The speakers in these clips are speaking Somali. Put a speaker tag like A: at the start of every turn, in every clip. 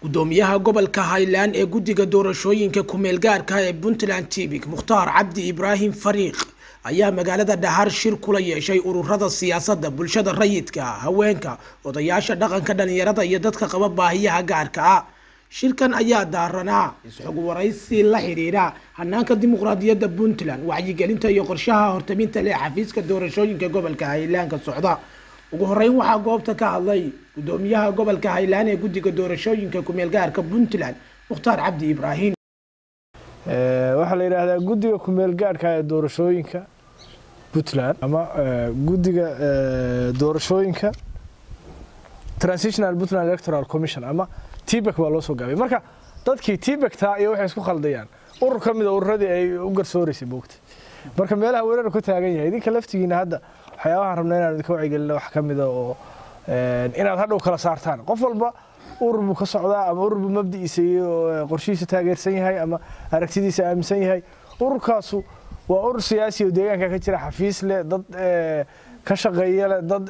A: gudoomiyaha gobolka highland ee guddiga doorashooyinka kumeel gaarka ee puntland tibik mukhtaar cabdi ibraahim fariiq ayaa magaalada dhahar shir kula yeeshay ururada siyaasadda bulshada rayidka haweenka odayaasha dhaqanka dhalinyarada iyo dadka qaba baahiyaha gaarka ah shirkan ayaa daaranaa isxog waraysi la xiriira hanaanka dimuqraadiyadda puntland wacyigelinta iyo qorshaha hortaminta leh xafiiska doorashooyinka gobolka highlandka socda ugu horeyn waxaa goobta ka hadlay gudoomiyaha gobolka highland ee guddiga doorashooyinka kumeel gaarka puntland mukhtaar cabdi ibraahim
B: waxaa la yidhaahdaa guddiga kumeel gaadhka ee doorashooyinka puntland ama guddiga doorashooyinka transitional puntland electoral commission ama tbek baa loo soo gaabay marka dadkii tbekta iyo waxay isku khaldayaan urur ka mida ururadii ay u garsooraysay moogta marka meelaha weerar ku taagan yahay idinka laftigiina hadda waxyaabahaan rabna inaan idinka wacyigelina wax ka mida oo inaad hadhow kala saartaan qof walba urur buu ka socdaa ama urur buu mabdi'iisa iyo qorshihiisa taageersan yahay ama aragtidiisa aaminsan yahay ururkaasu waa urur siyaasi oo deegaanka ka jira xafiis leh dad ka shaqeeya leh dad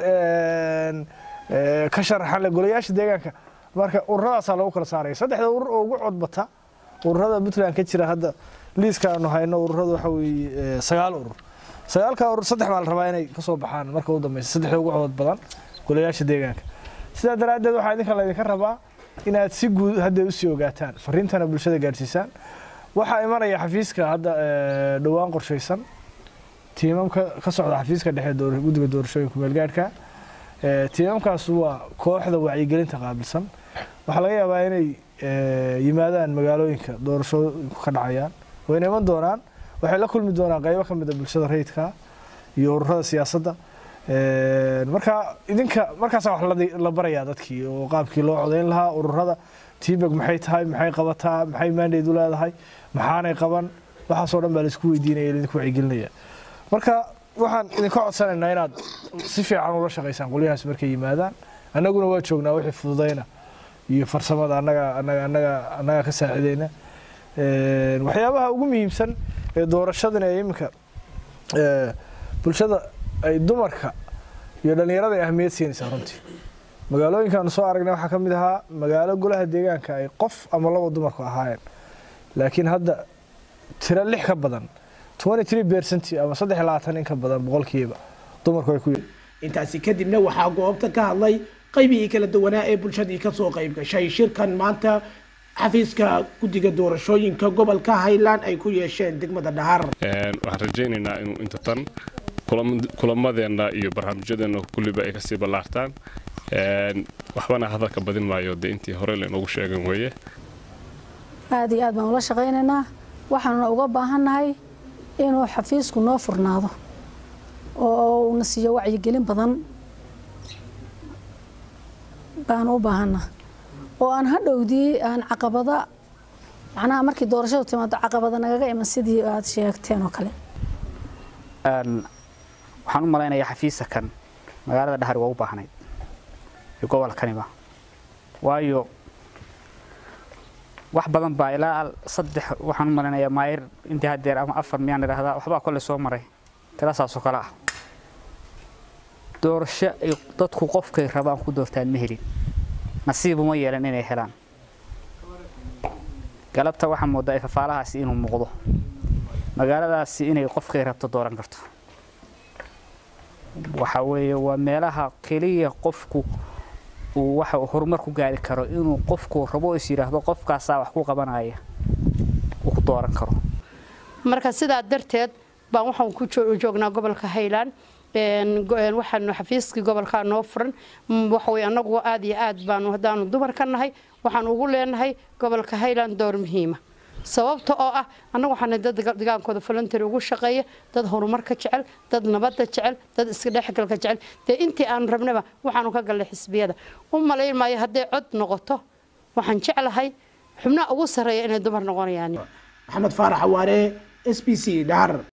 B: ka sharaxan leh golayaasha deegaanka marka ururadaasaa lagu kala saaraya saddexda urur oo ugu codbata ururada puntland ka jira hadda liiska aanu hayno ururada waxa weeye sagaal urur sagaalka urur saddex baa la rabaa inay kasoo baxaan marka u dambeysa saddexda ugu codod badan golayaasha deegaanka sidaa daraaddeed waxaa idinka laydinka rabaa inaad si guud hadda usii ogaataan fariintana bulshada gaadhsiisaan waxaa imanaya xafiiska hadda dhowaan qorshaysan tiimamka ka socda xafiiska dhexe guddiga doorashooyinka meelgaadhka tiimamkaas waa kooxda wacyigelinta qaabilsan waxaa laga yaabaa inay yimaadaan magaalooyinka doorashooyinku ka dhacayaan wayna iman doonaan waxay la kulmi doonaan qaybo ka mida bulshada rayidka iyo ururada siyaasadda marka idinka markaasa wax la barayaa dadkii oo qaabkii loo codayn lahaa ururada tbeg maxay tahay maxay qabataa maxay maandeed u leedahay maxaanay qaban waxaasoo dhan baa laisku weydiinaya idinku wacyigelinaya marka waxaan idinka codsanaynaa inaad si fiican ula shaqaysaan qolyahaas markay yimaadaan annaguna waa joognaa wixii fududayna iyo farsamada annaga annaga annaga annaga ka saacidayna waxyaabaha ugu muhiimsan ee doorashadan ee iminka bulshada ay dumarka iyo dhallinyarada ay ahmiyad siinaysaa runtii magaalooyinkaanu soo aragnay waxaa ka mid ahaa magaalo golaha deegaanka ay qof ama laba dumarku ahaayeen laakiin hadda tiro lix ka badan bercent ama saddex labaatan in ka badan boqolkiiba dumarku ay ku
A: intaasi kadibna waxaa goobta ka hadlay qaybihii kala duwanaa ee bulshadii kasoo qayb gashay shirkan maanta xafiiska guddiga doorashooyinka gobolka highland ay ku yeesheen degmada dhahar
C: waxaan rajaynaynaa inuu inta tan kulamadeenna iyo barnaamijyadeenna kulliba ay kasii ballaartaan waxbana hadalka badin maayo dee intii hore lainoogu sheegan weeye
D: aada iyo aad baan ula shaqaynaynaa waxaanuna uga baahannahay inuu xafiisku noo furnaado oo uuna siiyo wacyigelin badan baanu u baahannaha oo aan hadhowdii aan caqabada macnaha markii doorashadu timaado caqabada nagaga iman sidii aad sheegteen oo kale
E: waxaan u malaynayaa xafiisa kan magaalada dhahar waa u baahnayd iyo gobolkaniba waayo wax badan baa ilaa saddex waxaan u malaynayaa maayir intii hadeer ama afar miyaan idhaahdaa waxbaa kole soo maray tirasaasoo kale ah doorasho ay dadku qofkay rabaan ku doortaan ma helin nasiibuma yeelan inay helaan galabta waxaa moodaa ifafaalahaasi inuu muuqdo magaaladaasi inay qofkay rabto dooran karto waxa weeye waa meelaha keliya qofku uu waxa horumar ku gaari karo inuu qofku rabo is yidhaahdo qofkaasaa wax ku qabanaya uu ku dooran karo
F: marka sidaa darteed baan waxaan ku joognaa gobolka highland waxaanu xafiiskii gobolkaa noo furan waxawey annagu aad iyo aad baanu haddaanu dumar ka nahay waxaan ugu leenahay gobolka highland door muhiima sababta oo ah annagu waxaana dad degaankooda voluntary ugu shaqeeya dad horumarka jecel dad nabadda jecel dad iska dhexgalka jecel dee intii aan rabnaba waxaanu ka gallay xisbiyada u malayn maayo hadday cod noqoto waxaan jeclahay xubnaha ugu sarreeya inay dumar noqonayaan
A: maxamed faarax awaare s b c dhahar